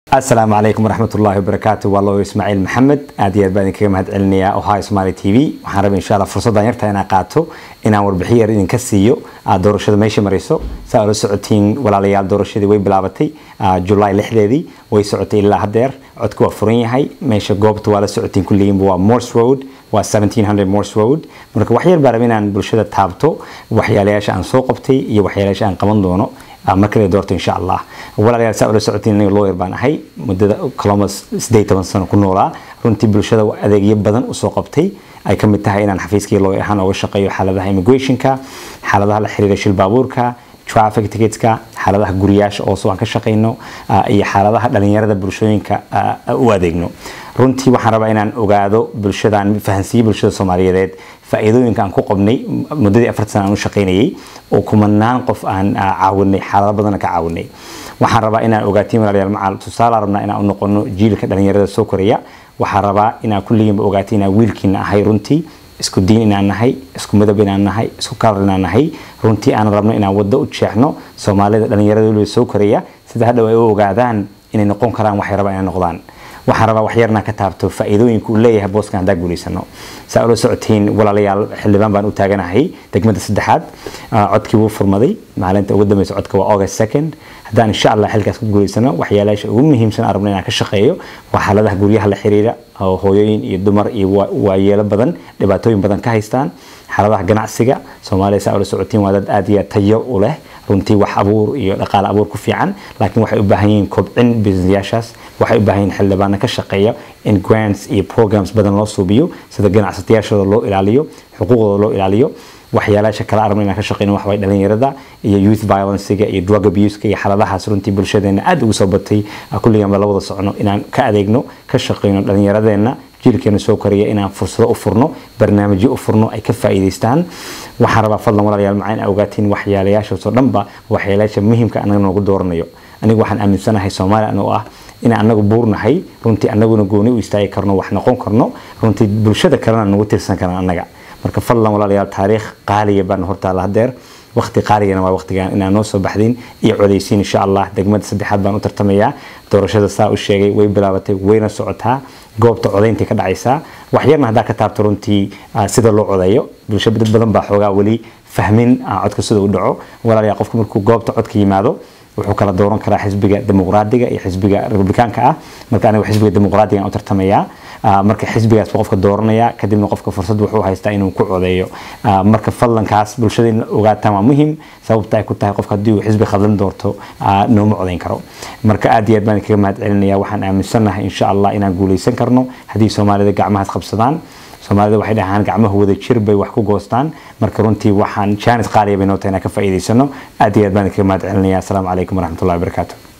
asalaamu calaykum waraxmat ullahi wabarakaatu waa looyo ismaaciil maxamed aad iyo aad baan idinkaga mahad celinayaa ohio somali t v waxaan rabay insha allah fursaddan yarta inaan qaato inaan warbixin yar idinka siiyo doorashada meesha marayso saa ula socotiin walaalayaal doorashadii way bilaabatay julaay lixdeedii way socotay ilaa haddeer codka waa furan yahay meesha goobta waa la socotiin kulligiinba waa morse road waa 1700 morse road marka wax yar baa rabay inaan bulshada taabto waxyaalayaasha aan soo qabtay iyo waxyaalayaasha aan qaban doono markale doorto insha allah walaalayaal saa ula socotiin aniga lawyer baan ahay muddada columbus sideed toban sano ku noolaa runtii bulshada adeegyo badan usoo qabtay ay ka mid tahay inaan xafiiskii lawyer ahaan oga shaqeeyo xaaladaha immigrationka xaaladaha la xiriira shil baabuurka traffic ticketska xaaladaha guriyaasha oo aan ka shaqeyno iyo xaaladaha dhalinyarada bulshooyinka u adeegno runtii waxaan rabaa inaan ogaado bulshadaan fahansiiyo bulshada soomaaliyeed faa'iidooyinka aan ku qabnay muddadii afarta sana aan u shaqaynayay oo kumanaan qof aan caawinay xaalado badan ka caawinay waxaan rabaa inaan ogaatiin walaalayaal macal tusaale rabnaa inaan u noqono jiilka dhalinyarada soo koraya waxaan rabaa inaan kulligiinba ogaatiin inaan wiilkiina ahay runtii isku diin inaan nahay isku midab inaan nahay isku kalar inaan nahay runtii aan rabno inaan waddo u jeexno soomaalida dhalinyarada weliba soo koraya sida hadhow ay u ogaadaan inay noqon karaan waxay rabaan inay noqdaan waxaan rabaa waxyarna ka taabto faa'iidooyinka uu leeyahay booskan haddaa guulaysano saa ula socotiin walaalayaal xildhibaan baan u taaganahay degmada saddexaad codkii wuu furmaday maalinta ugu dambeysa codka waa august second haddaan insha allah xilkaas ku guulaysano waxyaalayaasha ugu muhiimsan aan rabno inaan ka shaqeeyo waa xaaladaha guryaha la xiriira oo hooyooyin iyo dumar iyo waayeelo badan dhibaatooyin badan ka haystaan xaaladaha ganacsiga soomaaliya saa ula socotiin waa dad aad iyo tayo u leh runtii wax abuur iyo dhaqaale abuur ku fiican laakiin waxay u baahan yihiin kobcin businessyaashaas waxay u baahan yihiin xildhibaano ka shaqeeya in grants iyo programs badan loo suubiyo sida ganacsatayaashooda loo ilaaliyo xuquuqdooda loo ilaaliyo waxyaalaasha kala arabna inaan ka shaqeyno waxbay dhalinyarada iyo youth violencega iyo drug abuseka iyo xaaladahaas runtii bulshadeena aad ugu soo batay kulliganba la wada socno inaan ka adeegno ka shaqeyno dhalinyaradeenna jiilkeena soo koraya inaan fursado u furno barnaamijyo u furno ay ka faa'iidaystaan waxaan rabaa fadlan walaalayaal macaa in ogaatiin waxyaalayaashaasoo dhanba waxyaalayaasha muhiimka anaga noogu dooranayo anigu waxaan aaminsanahay soomaaliya anoo ah inaan anagu buurnahay runtii anaguna gooni u istaagi karno wax noqon karno runtii bulshada kalena nagu tirsan karaan annaga marka fadlan walaalayaal taariikh qaaliya baan hortaala hadeer waqti qaaligana waa waqtigan inaan noo soo baxdin iyo codeysiin insha allah degmada saddexaad baan u tartamayaa doorashada saa u sheegay way bilaabatay wayna socotaa goobta codaynta ka dhacaysaa waxyarna haddaa ka taabto runtii sida loo codeeyo bulsho dad badan baa xoogaa weli fahmin codka sida u dhaco walaalayaal qofku markuu goobta codka yimaado wuxuu kala dooran karaa xisbiga dimuqraadiga iyo xisbiga republikaanka ah marka anigu xisbiga dimuqraadiga u tartamayaa marka xisbigaas buu qofka dooranaya kadibna qofka fursad wuxuu haystaa inuu ku codeeyo marka fadlankaas bulshada in ogaataan waa muhiim sababta ay ku tahay qofka haddii uu xisbi khadlan doorto nooma codayn karo marka aad iyo aad baan kaga mahad celinaya waxaan aaminsanahay insha allah inaan guuleysan karno haddii soomaalida gacmahaas qabsadaan soomaalida waxay dhahaan gacmaha wada jir bay wax ku goostaan marka runtii waxaan jaanis qaaliya bay noo tahay inaan ka faa'iidaysano aad iyo aad baan kaga mahad celinaya asalaamu calaykum waraxmatullahi wabarakaatu